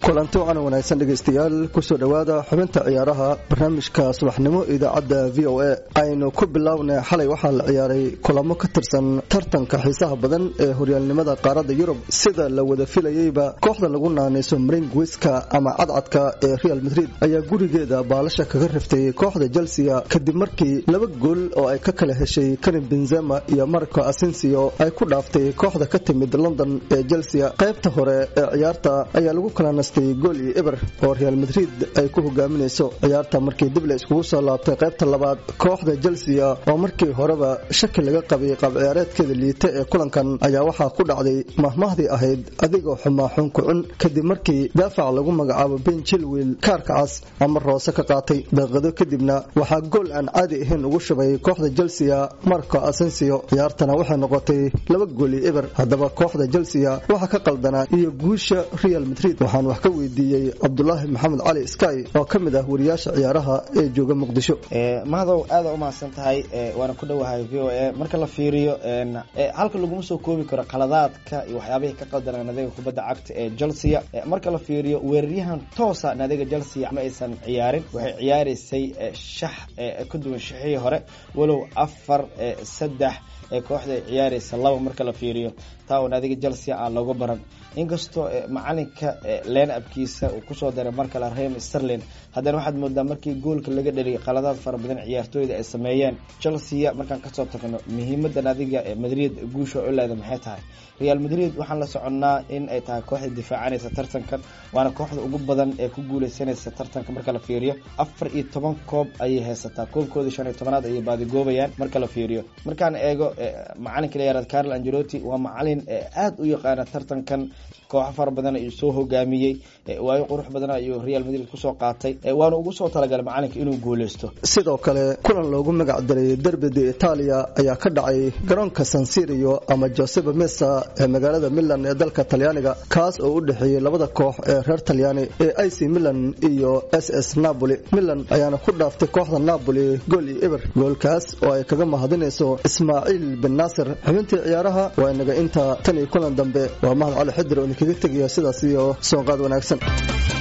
kulanti wacan wanaagsan dhegaystayaal kusoo dhowaada xubinta ciyaaraha barnaamijka subaxnimo idaacadda v o a aynu ku bilownay xalay waxaa la ciyaaray kulamo ka tirsan tartanka xiisaha badan ee horyaalnimada qaaradda yurub sida la wada filayeyba kooxda lagu naanayso maringwiska ama cadcadka ee real madrid ayaa gurigeeda baalasha kaga riftay kooxda chelsea kadib markii laba gool oo ay ka kala heshay karim benzema iyo marco asensio ay ku dhaaftay kooxda ka timid london ee chelsea qaybta hore ee ciyaarta ayaa lagu kala nastay gool iyo eber oo real madrid ay ku hogaaminayso ciyaarta markii dib la iskugu soo laabtay qaybta labaad kooxda chelsea oo markii horeba shaki laga qabay qaab ciyaareedkeeda liita ee kulankan ayaa waxaa ku dhacday mahmahdii ahayd adigoo xumaa xunkucun kadib markii daafac lagu magacaabo ben chilwil kaarka cas ama roose ka qaatay daqiiqado kadibna waxaa gool aan caadi ahayn ugu shubay kooxda chelsea marco asensio ciyaartana waxay noqotay laba gool iyo eber haddaba kooxda chelsea waxaa ka qaldanaa iyo guusha real madrid waxaan wax ka weydiiyey cabdulaahi maxamed cali sky oo ka mid ah wariyaasha ciyaaraha ee jooga muqdisho mahadow aada umahadsan tahay waana ku dhowahay v o a marka la fiiriyo halka laguma soo koobi karo qaladaadka iyo waxyaabihii ka qaldanaa naadiga kubadda cagta ee chelsea marka la fiiriyo weeraryahan toosa naadiga chelsea ma aysan ciyaarin waxay ciyaaraysay shax ka duwan shixihii hore walow afar saddex ee kooxda ay ciyaaraysa laba marka la fiiriyo taa oo naadiga chelsea aan looga baran inkastoo macalinka leen abkiisa uu kusoo daray mar kale rem sterlin haddana waxaad moodaa markii goolka laga dheliyay qaladaad fara badan ciyaartooyda ay sameeyeen chelsea markaan kasoo tagno muhiimadan adiga madrid guusha u leeda maxay tahay real madrid waxaan la soconnaa in ay tahay kooxda difaacanaysa tartankan waana kooxda ugu badan ee ku guuleysanaysa tartanka marka la fiiriyo afar iyo toban koob ayay haysataa koobkooda shan iyo tobanaad ayay baadigoobayaan marka la fiiriyo markaan eego macalinka la yaraad carl angelotti waa macalin aada u yaqaana tartankan kooxo fara badan ayuu soo hogaamiyey waayo qurux badan ayuu real madrid kusoo qaatay waana ugu soo talagalay macalinka inuu guuleysto sidoo kale kulan loogu magac daray derbida itaaliya ayaa ka dhacay garoonka sansirio ama joseba mesa ee magaalada milan ee dalka talyaaniga kaas oo u dhexeeyey labada koox ee reer talyaani ee ic milan iyo s s napoli milan ayaana ku dhaaftay kooxda napoli gool iyo eber goolkaas oo ay kaga mahadinayso ismaaciil bin naasir xubintii ciyaaraha waa inaga inta tan iyo kulan dambe waa mahad cali xidir oo idinkaga tegaya sidaas iyo soonqaad wanaagsan